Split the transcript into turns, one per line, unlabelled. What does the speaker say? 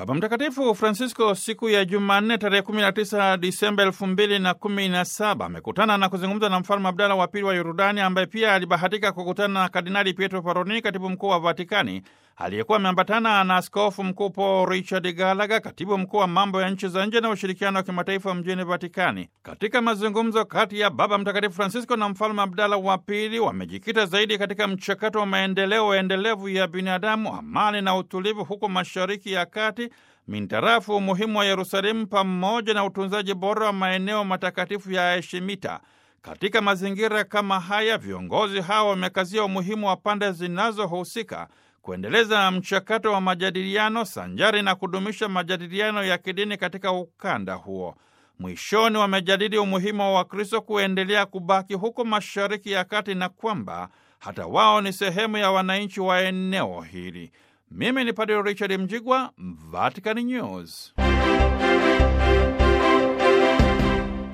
Baba Mtakatifu Francisco siku ya Jumanne tarehe 19 Disemba 2017 amekutana na kuzungumza na Mfalme Abdala wa Pili wa Yordani, ambaye pia alibahatika kukutana na Kardinali Pietro Parolin, katibu mkuu wa Vatikani, aliyekuwa ameambatana na askofu mkuu Paul Richard Gallagher, katibu mkuu wa mambo ya nchi za nje na ushirikiano wa kimataifa mjini Vatikani. Katika mazungumzo kati ya Baba Mtakatifu Francisco na Mfalme Abdala wa Pili, wamejikita zaidi katika mchakato wa maendeleo endelevu ya binadamu, amani na utulivu huko Mashariki ya Kati, mintarafu umuhimu wa Yerusalemu pamoja na utunzaji bora wa maeneo matakatifu ya Eshimita. Katika mazingira kama haya, viongozi hawa wamekazia umuhimu wa pande zinazohusika kuendeleza mchakato wa majadiliano sanjari na kudumisha majadiliano ya kidini katika ukanda huo. Mwishoni wamejadili umuhimu wa Wakristo kuendelea kubaki huko Mashariki ya Kati na kwamba hata wao ni sehemu ya wananchi wa eneo hili. Mimi ni Padre Richard Mjigwa, Vatican News.